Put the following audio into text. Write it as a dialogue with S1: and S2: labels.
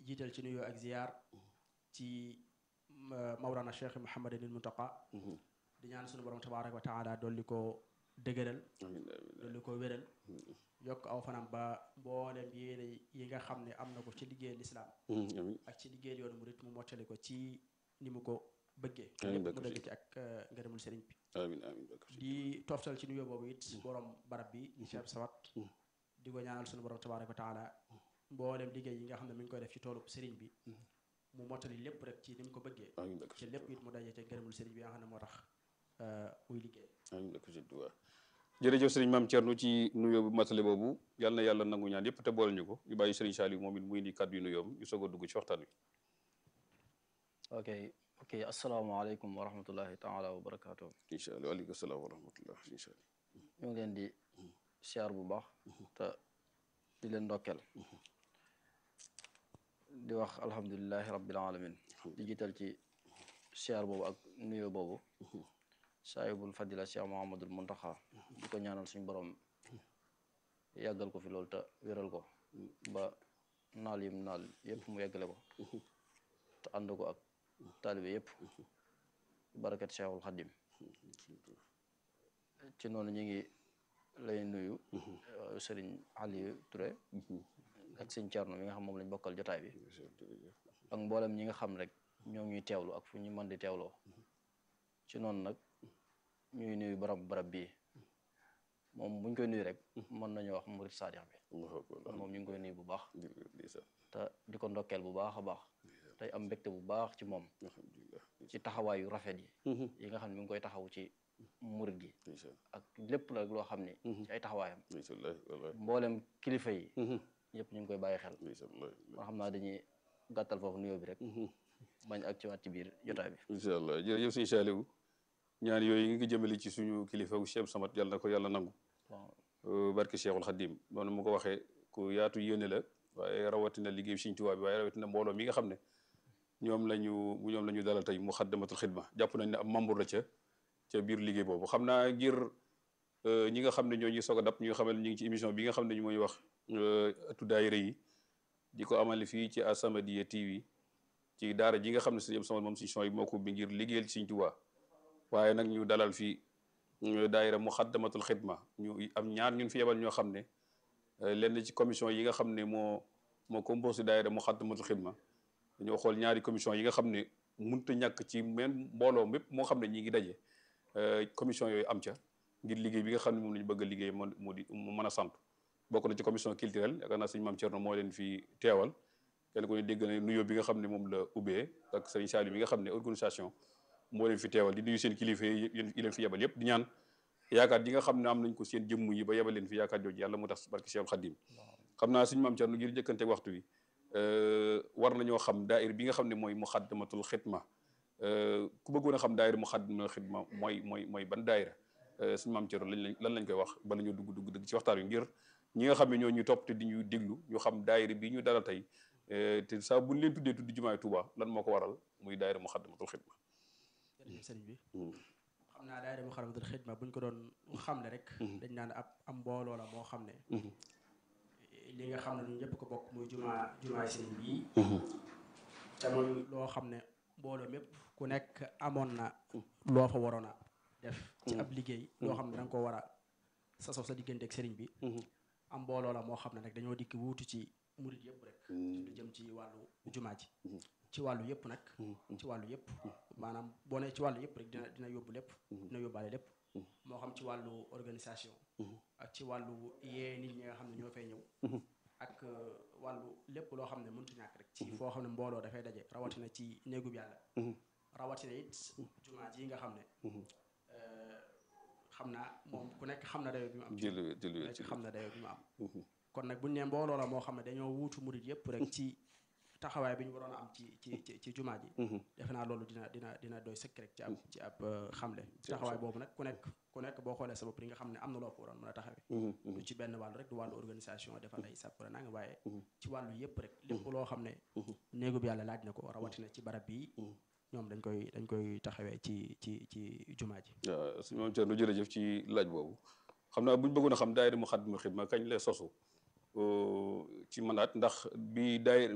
S1: jiital ci nuyoo ak ziyaar ci Mawlana Cheikh Mouhamadinil Muntaqa di ñaan sunu borom tabaaraka wa taala dolli ko dëgëral dolli ko wéral yokk aw fanam ba mboolem yéene yi nga xam ne am na ko ci liggéey lislaam ak ci liggéey yoonu murit mu mottali ko ci ni mu ko bëggee lépp mu dëgg ci ak ngërëmul sëriñ bi
S2: amiin amiin
S1: di toftal ci nuyoo boobu it borom barab bi di Cheikh Sawat di ko ñaanal sunu borom tabaaraka wa taala mboolem liggéey yi nga xam ne mi ngi koy def ci toolu sëriñ bi mu mottali lépp rek ci ni mu ko bëggee ci lépp it mu daje ca ngërëmul sëriñ bi nga xam ne moo tax muy liggéey
S2: amiin barke Sëriñ Tuubaa jërëjëf sëriñ maam Thierno ci nuyoo bu matale boobu yal na yàlla nangu ñaan yépp te boole ñu ko ñu bàyyi sëriñ Saliou moom it muy indi kàddu yu nuyoom ñu soog a dugg ci waxtaan wi
S3: ok ok asalaamaaleykum wa rahmatullahi taala wa barakaatu
S2: incha allah waaleykum salaam wa rahmatullah incha allah
S3: ñu ngi leen di siyaar bu baax te di leen ndokkeel di wax alhamdulilahi rabbil alamin di jiital ci siyaar boobu ak nuyoo boobu saahibul fadila cheikh mohamadul muntaxa di ko ñaanal suñu borom yàggal ko fi loolu te wéral ko ba naal yim naal yépp mu yeggale ko te ànd ko ak taalibe yépp barakat cheikhul xadim ci noonu ñu ngi lay nuyu sëriñ Aliou Touré ak sëñ Thierno mi nga xam moom lañ bokkal jotaay bi ak mboolem ñi nga xam rek ñoo ñuy teewlu ak fu ñu mën di teewloo ci noonu nag ñuy nuyu barab barab bii moom buñ koy nuyu rek mën nañu wax murit saadix bi moom ñu ngi koy nuyu bu baax te di ko ndokkeel bu baax a baax tey am mbégte bu baax ci moom ci taxawaayu rafet yi yi nga xam ne mi ngi koy taxaw ci murit gi ak lépp la loo xam ni ci ay taxawaayam mboolem kilifa yi ñëpp ñu ngi koy bàyyi xel man xam naa dañuy gàttal foofu nuyoo bi rek bañ ak ci waat ci biir jotaay bi
S2: incha allah jërëjëf sëñ Saliou ñaan yooyu ngi jëmale ci suñu kilifa Cheikh Samat yàlla na ko yàlla nangu barke Cheikhul Khadim noonu mu ko waxee ku yaatu yéene la waaye rawatina liggéey Sëñ Tuubaa bi waaye rawatina mbooloo mi nga xam ne ñoom la ñu ñoom la ñu dalal tey mu xaddamatul xidma jàpp nañ ne am membre la ca ca biir liggéey boobu xam naa ngir ñi nga xam ne ñoo ñuy soog a dab ñi nga xam ne ñu ngi ci émission bi nga xam ne ñu mooy wax ëttu daayira yi di ko amale fii ci As-Samadiyya TV ci daara ji nga xam ne sëñ Samat moom suñu son yi moo ko bi ngir liggéeyal Sëñ Tuubaa waaye nag ñu dalal fii daayira mu xaddamatul xidma ñu am ñaar ñun fi yebal ñoo xam ne lenn ci commission yi nga xam ne moo moo composé daayira mu xaddamatul xidma dañoo xool ñaari commission yi nga xam ne mënut a ñàkk ci même mbooloo mépp moo xam ne ñi ngi daje commission yooyu am ca ngir liggéey bi nga xam ne moom la ñu bëgg a liggéey moo moo di mu mën a sant bokk na ci commission culturelle yaakaar naa sëñ Maam Thierno moo leen fi teewal kenn ko ne dégg na nuyoo bi nga xam ne moom la ubbee ak sëñ Saliou bi nga xam ne organisation moo leen fi teewal di nuyu seen kilifa yi yi leen fi yebal yëpp di ñaan yaakaar yi nga xam ne am nañ ko seen jëmm yi ba yebal leen fi yaakaar jooju yàlla mu tax barke Cheikh Khadim xam naa sëñ Maam Thierno ngir jëkkante waxtu wi war nañoo xam daayir bi nga xam ne mooy muxaddamatul xidma ku bëggoon a xam daayir muxaddamatul xidma mooy mooy mooy ban daayira suñu maam Thierno lañ lan lañ koy wax bala ñu dugg dugg dugg ci waxtaan wi ngir ñi nga xam ne ñoo ñu topp te di ñu déglu ñu xam daayira bi ñu dalal tey te saa buñ leen tuddee tuddi jumaay Tuuba lan moo ko waral muy daayira muxaddamatul xidma
S1: jërëjëf sëriñ bi xam naa daayira muxaddamatul xidma buñ ko doon xamle rek dañ naan ab am mbooloo la moo xam ne li nga xam ne ñun ñëpp ko bokk muy jumaa jumaay sëriñ bii te muy loo xam ne mbooloo mépp ku nekk amoon na loo fa waroon a def ci ab liggéey loo xam ne da nga ko war a sasoo sa diggante ak sëriñ bi am mbooloo la moo xam ne nag dañoo dikk wuutu ci murit yëpp rek lu jëm ci wàllu jumaa ji ci wàllu yëpp nag ci wàllu yëpp maanaam boo ne ci wàllu yëpp rek dina dina yóbbu lépp dina yóbbaale lépp moo xam ci wàllu organisation ak ci wàllu yee nit ñi nga xam ne ñoo fay ñëw ak wàllu lépp loo xam ne mëntu ñàkk rek ci foo xam ne mbooloo dafay daje rawatina ci néegub yàlla rawatina it jumaa ji nga xam ne xam naa moom ku nekk xam na dayo bi mu am ku nekk xam na dayo bi mu am kon nag buñu ne mbooloo la moo xam ne dañoo wuutu murit yëpp rek ci taxawaay bi ñu waroon a am ci ci ci ci jumaa ji defe naa loolu dina dina dina doy sëkk rek ci ab ci ab xamle taxawaay boobu nag ku nekk ku nekk boo xoolee sa bopp di nga xam ne am na loo ko waroon mën a taxawee du ci benn wàllu rek du wàllu organisation defal ay sàpp la nanga waaye ci wàllu yëpp rek lépp loo xam ne néegub yàlla laaj na ko rawatina ci barab bii ñoom dañ koy dañ koy taxawee ci ci ci jumaa ji
S2: waaw su moom Thierno jërëjëf ci laaj boobu xam naa bu ñu bëggoon a xam daayira Muxaddamatul Xidma kañ la sosu ci mandaat ndax bi daayira